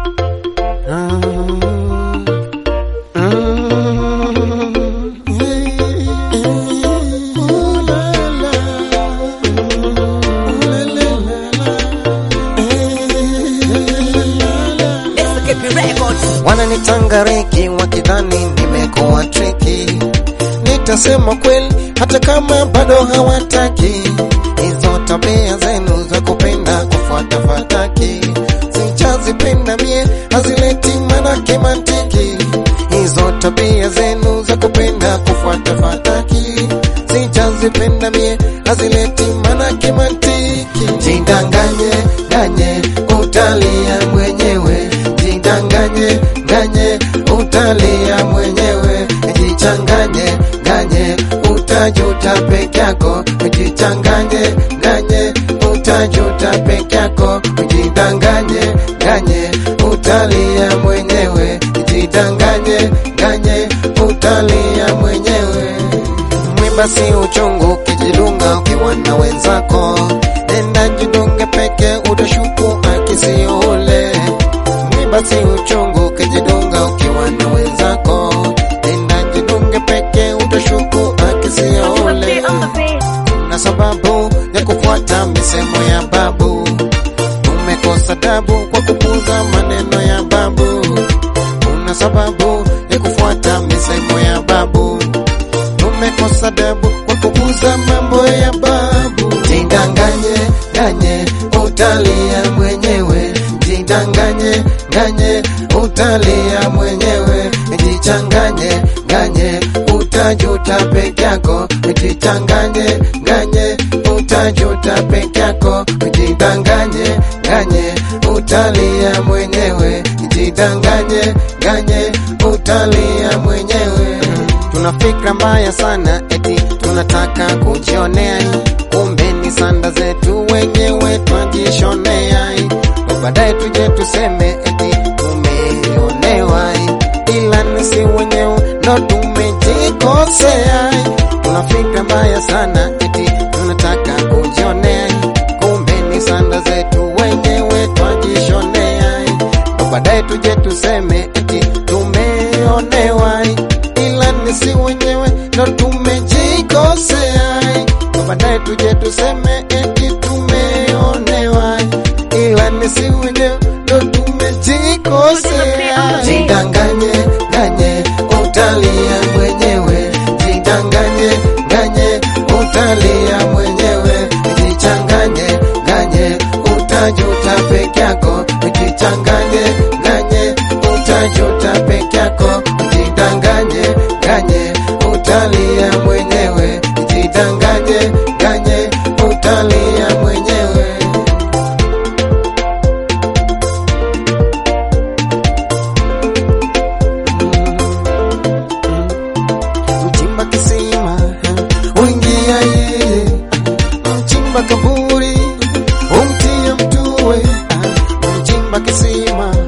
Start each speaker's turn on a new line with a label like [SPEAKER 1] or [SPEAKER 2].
[SPEAKER 1] Wananitangariki wakidhani nimekuwa triki, nitasema kweli hata kama bado hawataki. Hizo tabia zenu za kupenda kufuata fataki, sichazipenda mie, hazileti manake mantiki. Hizo tabia zenu za kupenda kufuata fataki, sichazipenda mie, hazileti manake mantiki. Jidanganye ganye, utalia mwenyewe jidanganye ganye utalia mwenyewe, jichanganye ganye utajuta peke yako, jichanganye ganye utajuta peke yako, jidanganye ganye utalia mwenyewe, jidanganye ganye utalia mwenyewe. Mwiba si uchungu ukijidunga ukiwa na wenzako, nenda jidunge peke utashuku akisiule basi uchungu ukijidunga ukiwa na wenzako, nenda jidunge peke utashuku akisiole. Kuna sababu ya kufuata misemo ya babu, umekosa dabu kwa kupuza maneno ya babu. Kuna sababu ya kufuata misemo ya babu, umekosa dabu kwa kupuza mambo ya babu. Jidanganye ganye, utalia mwenyewe jidanganye ganye utalia mwenyewe, jichanganye ganye utajuta peke yako, jichanganye ganye utajuta peke yako, jidanganye ganye utalia mwenyewe, jidanganye ganye utalia mwenyewe. Tuna fikra mbaya sana, eti tunataka kujionea, kumbe ni sanda zetu wenyewe twajishonea baadaye tuje tuseme eti tumeonewa, ila nisi wenyewe ndo tumejikosea. Tuna fikra mbaya sana, eti tunataka kujionea, kumbe ni sanda zetu wenyewe twajishonea. Baadaye tuje tuseme eti tumeonewa, ila nisi wenyewe ndo tumejikosea. Baadaye tuje tuseme eti tumeonewa ila nisi wenyewe ndo tumejikosea. Jidanganye ganye utalia mwenyewe, jidanganye ganye utalia mwenyewe, jichanganye ganye utajuta peke yako, jichanganye ganye utajuta peke yako, jidanganye ganye utalia mwenyewe, jidanganye ganye utalia mwenyewe. mchimba kisima uingia yeye, mchimba kaburi umtia mtuwe, mchimba kisima